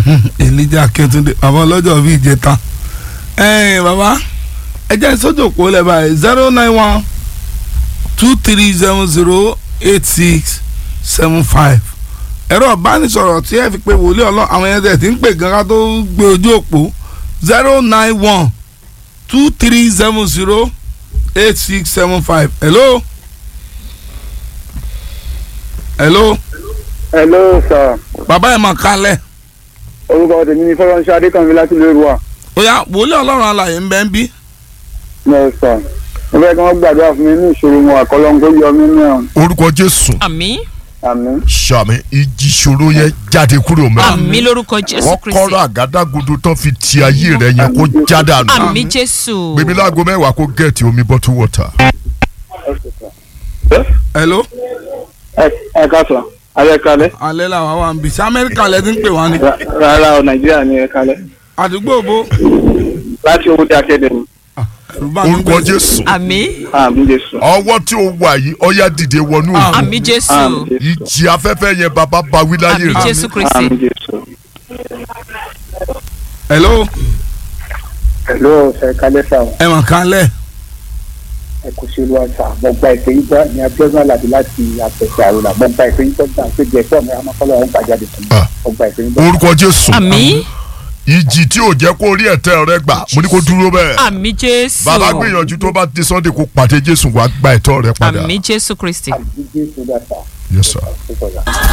Elijah Akíntúndé bàbá ọlọ́jọ́ bíi ìjẹta ẹ̀ẹ́n bàbá ẹ jẹ́ sójú òpó lẹ́ báyìí zero nine one two three seven zero eight six seven five ẹ̀rọ ìbánisọ̀rọ̀ tí ẹ fi pe wòlíì ọlọ́ àwọn ẹ̀yẹ́ tẹ̀ tí ń pè gan ká tó gbé ojú òpó zero nine one two three seven zero eight six seven five hello hello hello sir bàbá ẹ̀ mọ̀ kálẹ̀ orúkọ tèmi ni fọlọ́nṣẹ́ adékànmí láti lóru wa. ó yá wòlíì ọlọ́run alàyè ń bẹ́ ń bí. no sir mo fẹ́ kí wọ́n gbàdúrà fún mi ní ìṣòro wọn àkọlọ́ńkó yọ mí ní ọ̀hún. orúkọ jésù àmín àmín. sàmì ìjì ìṣòro yẹn jáde kúrò mọ́. àmín lórúkọ jésù wọ́n kristi kọ́ra àgádágodo tán fi ti ayé rẹ̀ yẹn kó já dànù. àmín jésù gbèmí láago mẹ́wàá kó gẹ̀ẹ́tì omi bottle water. hello ẹ ẹ káàsán alẹ́ kalẹ́ alẹ́ làwọn wà ń bì sí amẹ́ríkà lẹ́ ti ń pè wá ni Ra- rárá o nàìjíríà ni ẹ kalẹ́ àdúgbò bó láti owó dé akédèmí ẹ̀rù bá mi orúkọ jésù àmín àmín jésù ọwọ́ tí ó wà yìí ọyá dìde wọnú òkú. àmín jésù àmín jésù ìjì afẹ́fẹ́ yẹn bàbá bá wí láyé àmín rẹ̀. jésù kristi àmín jésù. hello hello ẹ kalẹ́ sà ẹ̀ mọ̀ kálẹ̀ ẹ kò ṣe lọ́wọ́ sà mo gba ìpè yín gbọ́ ní abíọ́nà àlàbí láti àpẹẹsẹ àrùlà mo gba ìpè yín gbọ́ gbà pé jẹ́ fún mi amákọ́lọ́ ọ̀hún gbàjáde fún mi Ah. mo gba ìpè yín gbọ́. orúkọ jésù àmín ìjì tí ò jẹ́ kó rí ẹ̀tẹ́ rẹ gbà mo ní kó dúró bẹ́ẹ̀. àmín jésù bàbá gbìyànjú tó bá di sunday kó pàdé jésù wàá gba ẹ̀tọ́ rẹ padà. àmín jésù kristi. àmín jésù dàtà yes sir. ó sọ̀rọ̀.